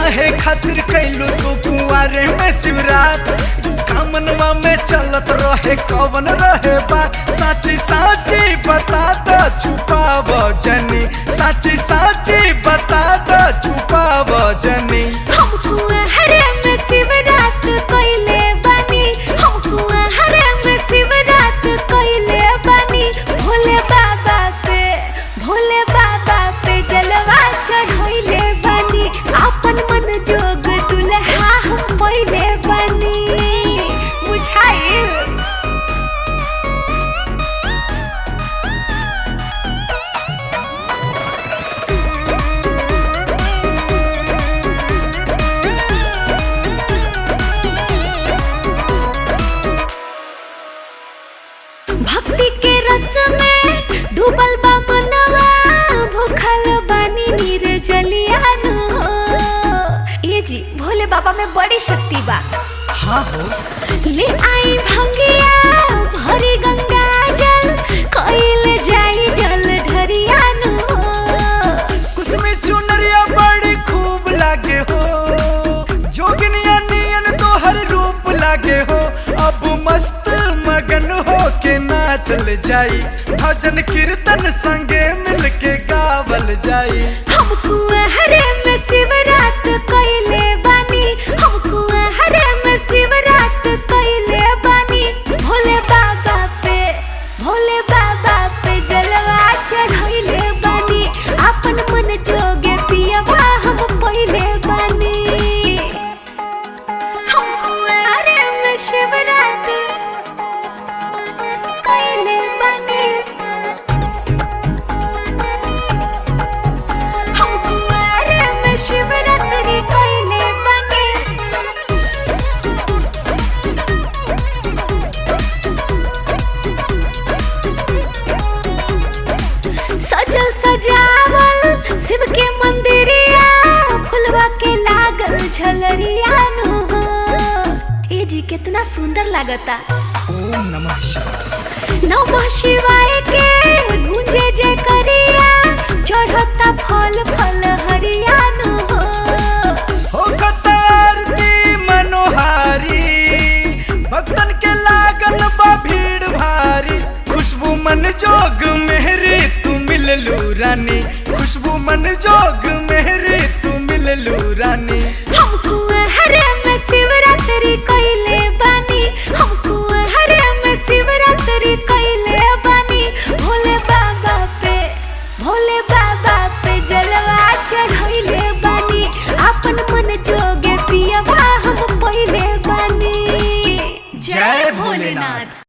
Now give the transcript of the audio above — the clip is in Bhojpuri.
काहे खातिर कैलू तू कुआरे में शिवरात कामनवा में चलत रहे कवन रहे बात साची साची बता दो छुपाव जनी साची साची बता दो छुपाव जनी हमको हरे में शिवरात कोइले बनी हमको हरे में शिवरात कोइले बनी भोले बाबा पे भोले बाबा पे जलवा चढ़ोइले बनी अपन मन जोग दुल्हा हम पहिले बनी बुझाइल भक्ति के रस में डूबल बा मनवा भूखल बानी नीर जलियानु ये जी भोले बाबा में बड़ी शक्ति बा हाँ हो ले आई भंगिया भरी गंगा जल कोइल जाई जल ढरियानु कुसमी चुनरिया बड़ी खूब लागे हो जोगिनिया नियन तो हर रूप लागे हो अब मस्त मगन हो के नाचल जाई भजन कीर्तन संगे मिल के गावल जाई हमको हरे में शिवरात कोइले बानी हमको हरे में शिवरात कोइले बानी भोले बाबा पे भोले बाबा पे जलवा चढ़ोइले बानी अपन मन जोगे पियवा हम पहिले बानी हमको हरे में शिवरात कोइले बानी हमको हरे में शिवरात्रि कोइले बानी सजल सजावल शिव के मंदिरिया फुलवा के लागल झलरिया नु ए जी कितना सुंदर लागता ओम नमः शिवाय नमः शिवाय के गूंजे जय करिया चढ़ता फल फल हरिया नु हो आरती मनोहारी भक्तन के लागल बा भीड़ भारी खुशबू मन जोग मेहरी तू मिललू रानी खुशबू मन जोग मेहरी तू मिललू रानी हमको हरे में शिवरात्रि कोइले बानी हमको हरे में शिवरात्रि कोइले बानी भोले बाबा पे भोले बाबा पे जलवा चढ़ोइले बानी अपन मन जोगे पियवा हम पहिले बानी जय भोलेनाथ।